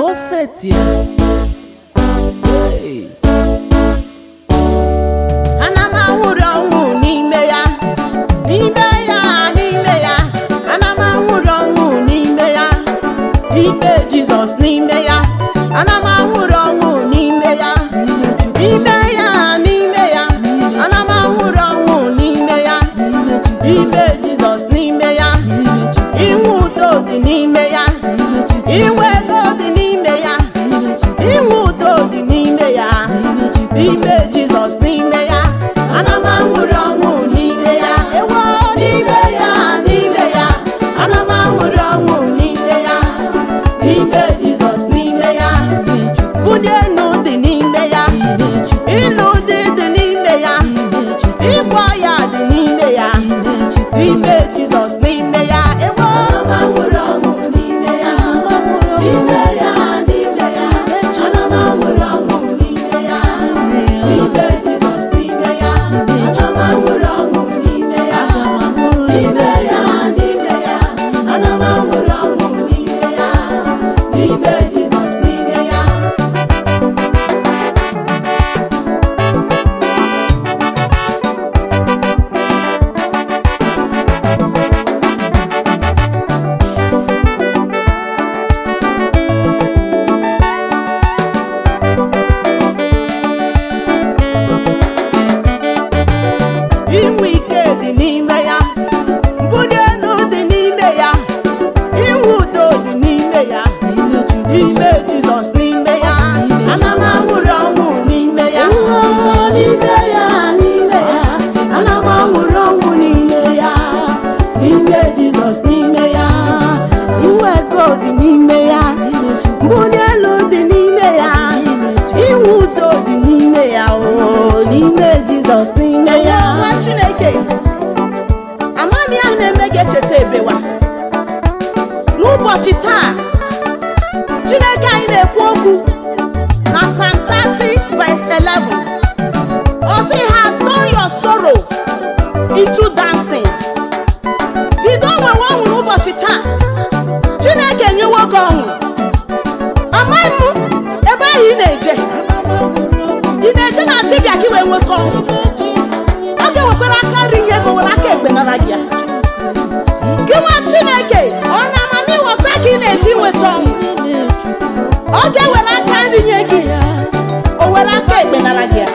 osetie Hey. ana m anwụrị ọnwụ n'ime ya n'ime ya n'ime ya ana m anwụrị ọnwụ n'ime ya n'ime jizọs n'ime ya ana m anwụrị ọnwụ n'ime ya n'ime ya n'ime ya ana m anwụrị ọnwụ n'ime ya n'ime jizọs n'ime ya inwe udo dị n'ime ya inwe ego dị n'ime ya inwe udo dị n'ime ya n'ime jizọs n'ime ya ana m anwụrị ọnwụ n'ime ya ewo n'ime ya n'ime ya ana m anwụrị ọnwụ n'ime ya n'ime jizọs n'ime ya bunye enu dị n'ime ya ịlụ dị dị n'ime ya ịgwọ ya dị n'ime ya n'ime jizọs n'ime ya ewo anwụrị ọnwụ n'ime ya n'ime ya n'ime ya ana m anwụrị ọnwụ n'ime ya n'ime jizọs n'ime ya ana m anwụrị ọnwụ n'ime ya n'ime ya n'ime ya ana m anwụrị ọnwụ n'ime ya n'ime jizọs n'ime ya inwe ike dị n'ime ya mbuli elu dị n'ime ya inwe udo dị n'ime ya n'ime jizọs n'ime ya ana m anwụrị ọnwụ n'ime ya n'ime ya n'ime ya ana m anwụrị ọnwụ n'ime ya n'ime jizọs n'ime ya inwe ego dị n'ime ya mbuli elu dị n'ime ya inwe udo dị n'ime ya o n'ime jizọs n'ime ya nwa chineke amami ahụ na-eme gị echeta ebewa n'ụbọchị taa chineke anyị na-ekwu okwu na Psalm 30 verse 11 ọ sị has turned your sorrow into dancing bido nwewe ọṅụ n'ụbọchị taa chineke nyewo gị ọṅụ amaghị m ebe ahụ ị na-eje ị na-eje na dibịa ka ị wee nweta ọṅụ ọ ga-ewekwara aka nri nye ego were aka ekpe nara gị ya gị nwa chineke ọ na amamighọta ka ị na-eji nweta ọṅụ ọ ga-ewere aka nri nye gị o were aka ekpe nara gị ya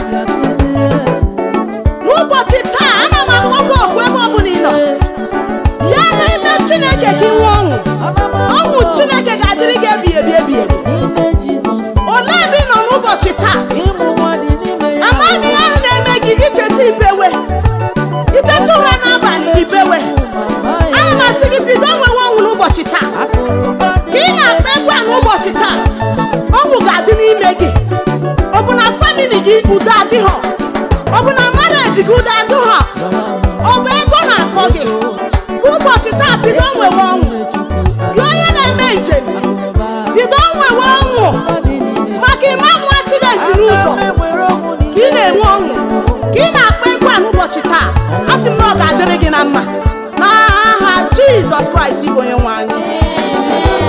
n'ụbọchị taa ana m akpọ gị okwu ebe ọ bụla ị nọ ya n'ime chineke ka ị nwee ọṅụ ọṅụ chineke ga-adịrị gị ebi ebi ebi ebi olee ebe ị nọ n'ụbọchị taa amaghị ihe ahụ na-eme gị icheta ibewe iteta ụra n'abalị ibewe ana m asị gị bido nwewe ọṅụ n'ụbọchị taa ka ị na-akpa egwu a n'ụbọchị taa ọṅụ ga-adị n'ime gị ọ bụ na famili gị udo adịghọ ọ bụ na maraji gị udo adịghọ ọ bụ ego na-akọ gị ụbọchị taa bido nwewe ọṅụ gị onye na-eme njem bido nwewe ọṅụ maka ịma nwa asidenti n'ụzọ ka ị na-enwe ọṅụ ka ị na-akpa egwu a n'ụbọchị taa a sị m na ọ ga-adịrị gị na mma n'aha jizọs kraịst bụ onye nwe anyị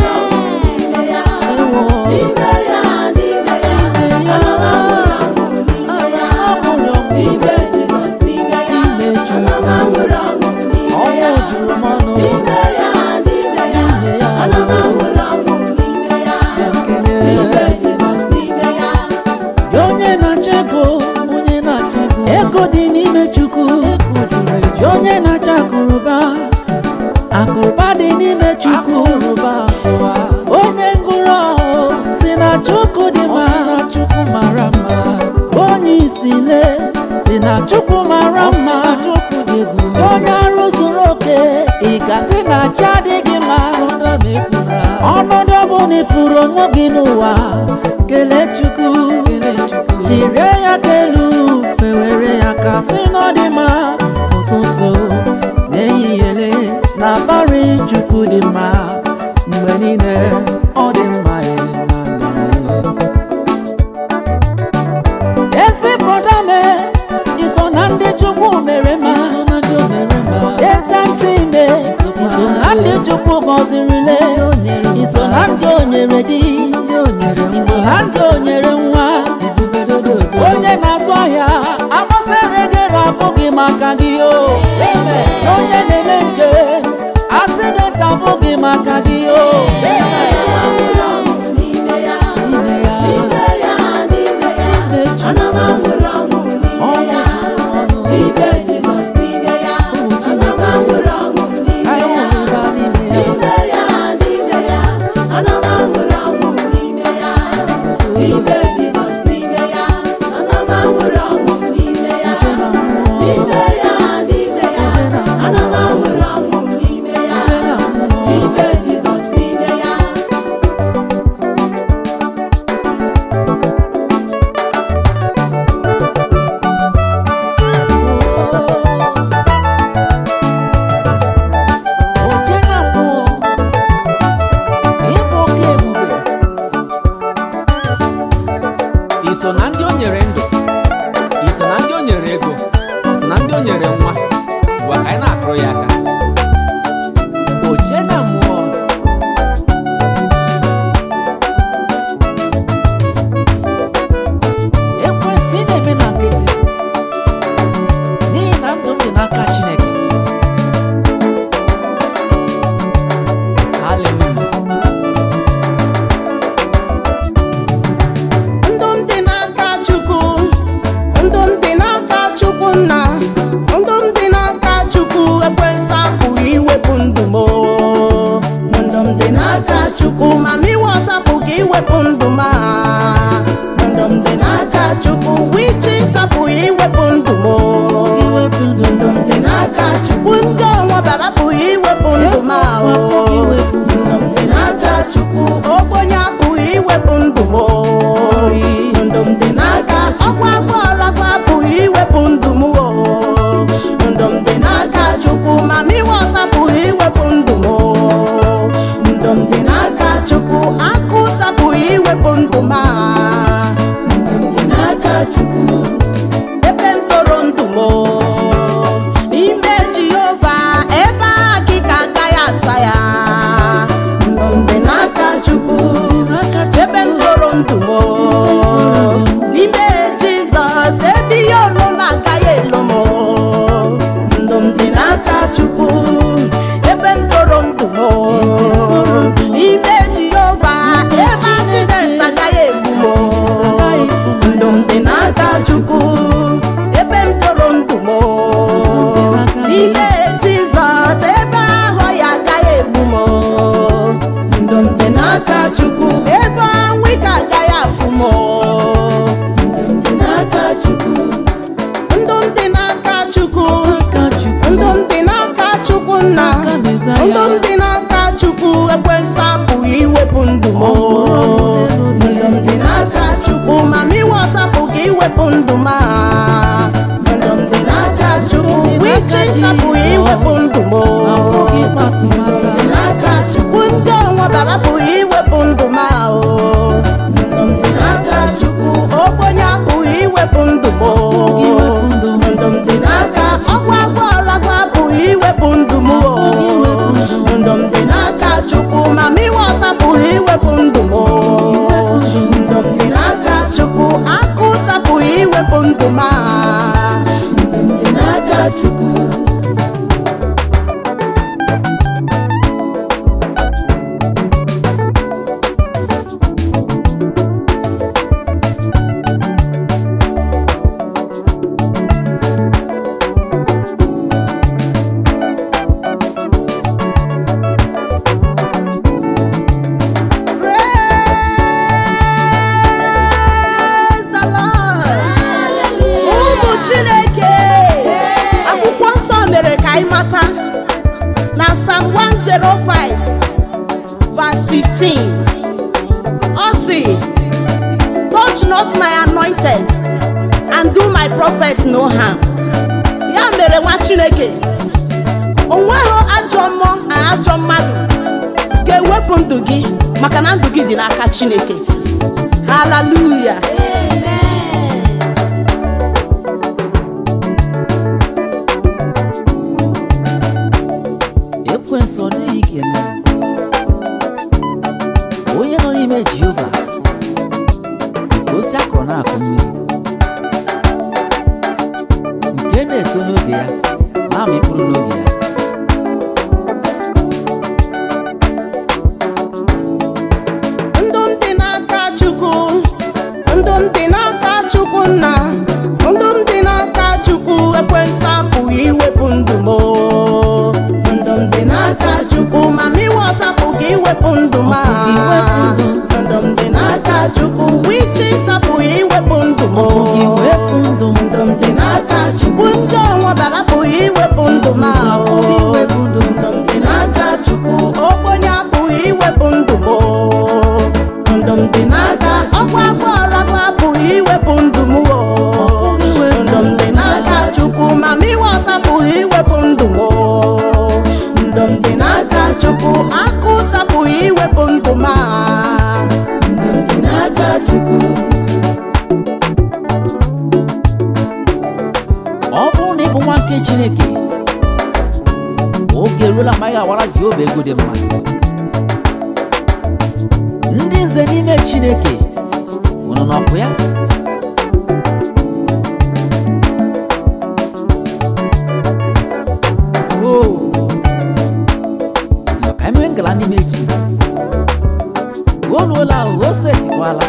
Gị onye na-achọ ego onye na-achọ ego ego dị n'ime chukwu Gị onye na-achọ akụrụba akụrụba dị n'ime chukwu onye ngụrụ ọhụ si na chukwu dị mma mara mma onye isile si na chukwu mara mma onye arụ zuru oke ị gasị na chi adịghị mma ọnọdụ ọbụla ifuru onwe gị n'ụwa kelee chukwu chirie ya ka elu fewere ya ka sị n'ọdịmma ụtụtụ n'ehihie n'abalị chukwu dị mma mgbe niile ọ dị mma ya na ndụ ya. ezi brọda me iso na ndị chukwu mere mma ezi ntị me iso na ndị chukwu gọzirile iso na ndị o nyere di iso na ndị o nyere nwa onye na-azụ ahịa amasịrị gịrị abụghị maka gị o onye na-eme njem asidenti abụghị maka gị o N'ime ya, n'ime Chukwu, ọnwụ ọnụ Ibe Jizọs n'ime ya, ana m aṅụrị ọṅụ n'ime anyị ya. hụrụla n'ime ya N'ime ya, n'ime ya, ana m aṅụrị ọṅụ n'ime ya. Ibe Jizọs n'ime ya, ana m aṅụrị ọṅụ n'ime ya. Uche na mmụọ N'ime ya, n'ime ya, ana m aṅụrị ọṅụ n'ime ya. Uche na mmụọ Ibe Jizọs n'ime ya. Oche na mmụọ ịbụ oke ebube iso na ndị o nyere ndụ iso na ndị o nyere ego so na ndị o nyere nwa gwa ka anyị na-akụrụ ya aka oche na mmụọ ekwensị na-eme na nkịtị n'ihi na ndụ m dị n'aka Chineke haleluya ndụ m dị n'aka chukwu ndụ m dị n'aka chukwu nna ndụ m dị n'aka chukwu ekwensị apụghị iwepụ ndụ m o. ndụ m dị n'aka chukwu ma m iwọta apụghị iwepụ ndụ m a. ndụ m dị n'aka chukwu wichis apụghị iwepụ ndụ m o. iwepụ ndụ ndụ m dị n'aka chukwu ndị ọnwa bara apụghị iwepụ ndụ m a o. ndụ m dị n'aka chukwu ogbenye apụghị iwepụ ndụ m o. ndụ m dị n'aka ọkwa agbọọrọgwa apụghị iwepụ ndụ m o. ndụ m dị n'aka chukwu ma m iwọta apụghị iwepụ ndụ m o. ndụ m dị n'aka chukwu akụ tapụghị iwepụ ndụ m a. ndụ m dị n'aka chukwu ebe m soro ndụ m o. n'ime jehova ebe a gị ka agaghị ata ya ndụ m dị n'aka chukwu ebe m soro ndụ m o. n'ime jizọs ebe ihe ọlụla agaghị elo m o. ndụ m dị n'aka chukwu ebe m soro ndụ m o. n'ime jehova ebe asidenti agaghị egbu m o. ndụ m dị n'aka chukwu ebe m toro ndụ m o. n'ime jizọs ebe ahụ ya agaghị egbu m o. ndụ m dị n'aka chukwu ebe anwụ ike agaghị afụ m o. ndụ m dị n'aka chukwu ndụ m dị n'aka chukwu aka Chukwu ndụ m dị n'aka chukwu nna Aka Mezaya. ndụ m dị n'aka chukwu ekwensị apụghị iwepụ ndụ m o. ndụ m dị n'aka chukwu ma m iwọta apụghị iwepụ ndụ m a. ndụ m dị n'aka chukwu wichis apụghị iwepụ ndụ m o. abụghị ịkpatụ ndụ m dị aka n'aka chukwu ndị ọnwa bara apụghị iwepụ ndụ m a o. ndụ m dị n'aka chukwu ogbenye apụghị iwepụ ndụ m o. iwepụ ndụ m ndụ m dị n'aka ọkwa agbọọrọgwa apụghị iwepụ ndụ m o. ndụ m dị n'aka chukwu ma m iwọta pụghị iwepụ ndụ m o. ndụ m dị n'aka chukwu akụ tapụghị iwepụ ndụ m a. ndụ m dị n'aka chukwu Praise the Lord. ụmụ chineke akwụkwọ nsọ mere ka anyị mata na Psalm 105 verse 15 ọ sị touch not my anointed and do my prophet no harm ya mere nwa chineke onweghị ajọ mmụọ na ajọ mmadụ ga-ewepụ ndụ gị maka na ndụ gị dị n'aka chineke haleluya ekwensu ọ dịghị ka emere n'ime jehova ka osi akụrụ na-akụ mmiri nke na-eto n'oge ya na-amị mkpụrụ n'oge ya ndụ m dị n'aka chukwu ndụ m dị n'aka chukwu nna ndụ m dị n'aka chukwu ekwensu apụghị iwepụ ndụ m o. ndụ m dị n'aka chukwu ma m iwọta apụghị iwepụ ndụ m a. ndụ m dị n'aka chukwu wichis apụghị iwepụ ndụ m o. iwepụ ndụ m ndụ m dị n'aka chukwu ndị ọnwa bara apụghị iwepụ ndụ m a o. iwepụ ndụ m ndụ m dị n'aka chukwu ogbenye apụghị iwepụ ndụ m o. ndụ m dị n'aka ọkwa akwa ọrakwa apụghị iwepụ ndụ m o. ndụ m dị n'aka chukwu ma m ịghọta apụghị iwepụ ndụ m o. ndụ m dị n'aka chukwu aka ụta apụghị iwepụ ndụ m a. ndụ m dị n'aka chukwu ọ bụrụ na ị bụ nwa nke chineke oge eruola mgbe anyị ga-awara jehova ego dị mma ndị nze n'ime chineke unu nọkwa ya Oo. Nọ ka emee ngala n'ime jizọs o ruola o o setikwala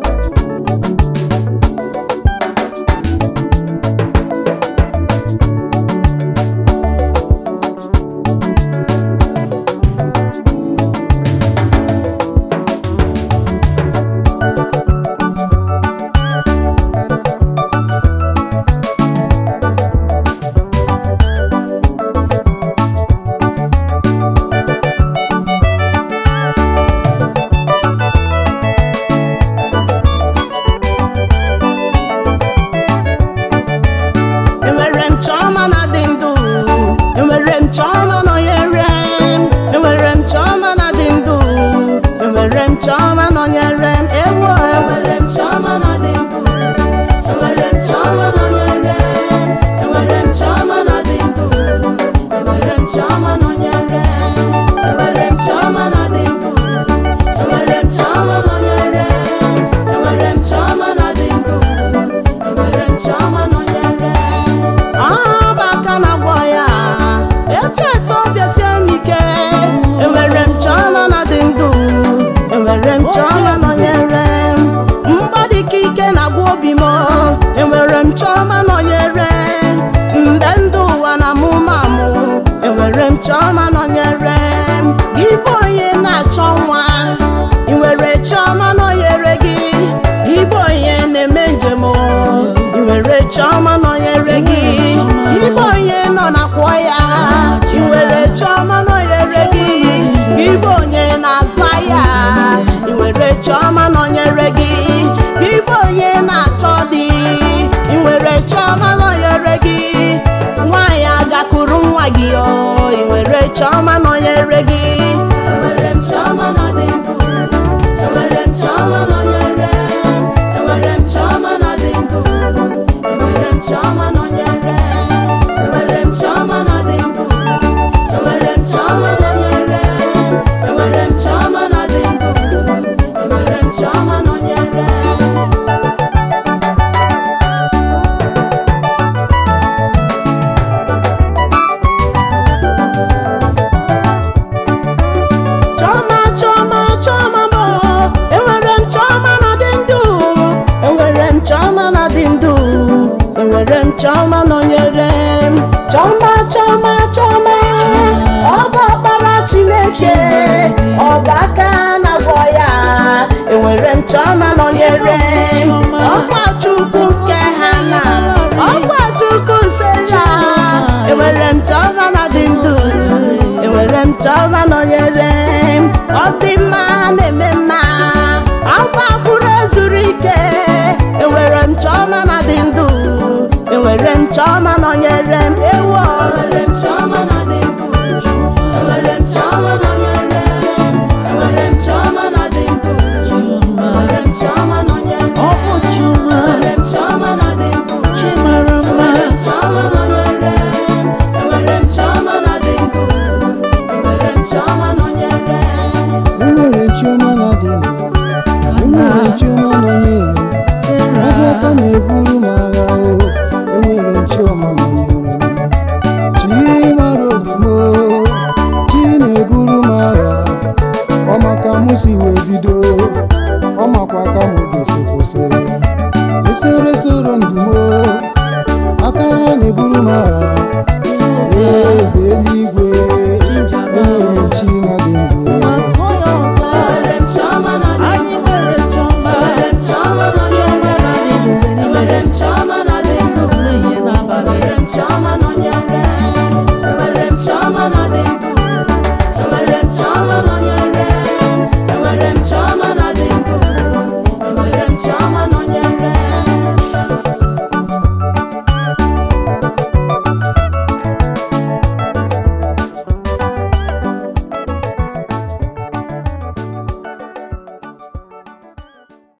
enwere m chọma na dị ndụ enwere m chọma nọnyere m enwere m chọma na dị ndụ enwere m chọma nọnyere m ewo enwere m chọma na dị ndụ enwere m chọma nọnyere m enwere m chọma na dị ndụ enwere m chọma nọnyere m enwere m chọma na dị ndụ enwere m chọma nọnyere m enwere m chọma na dị ndụ enwere m chọma nọnyere m ọba aka na-agwọ ya echeta ọbịa sie m ike enwere m chọma na dị ndụ enwere m chọma nọnyere m mgbadike ike na-agwọ obi m enwere m chọma nọnyere m mgbe ndụ ụwa na mụ ma mụ enwere m chọma nọnyere m gị bụ onye na-achọ nwa ị nwere chọma nọnyere gị gị bụ onye na-eme njem o. ị nwere chọma nọnyere gị gị bụ onye nọ na-akwọ ya ị nwere chọma nọnyere gị gị bụ onye na-azụ ahịa ị nwere chọma nọnyere gị gị bụ onye na-achọ di ị nwere chọma nọnyere gị nwaanyị agakwuru nwa gị o ị nwere chọma nọnyere gị enwere m chọma na dị ndụ enwere m chọma nọnyere m enwere m chọma na dị ndụ enwere m chọma nọnyere m enwere m chọma na dị ndụ enwere m chọma nọnyere m enwere m chọma na dị ndụ enwere m chọma nọnyere m chọma chọma chọma m enwere m chọma na dị ndụ enwere m chọma na dị ndụ enwere m chọma nọnyere m chọma chọma chọma ọ bụ ọkpara chineke ọ bụ aka na-agwọ ya enwere m chọma nọnyere m ọkwa chukwu nke ha na ọkwa chukwu sera enwere m chọma na dị ndụ enwere m chọma nọnyere m ọ dị mma na-eme mma akwa kwuru ezuru ike enwere m chọma na dị ndụ enwere m chọma nọnyere m ewo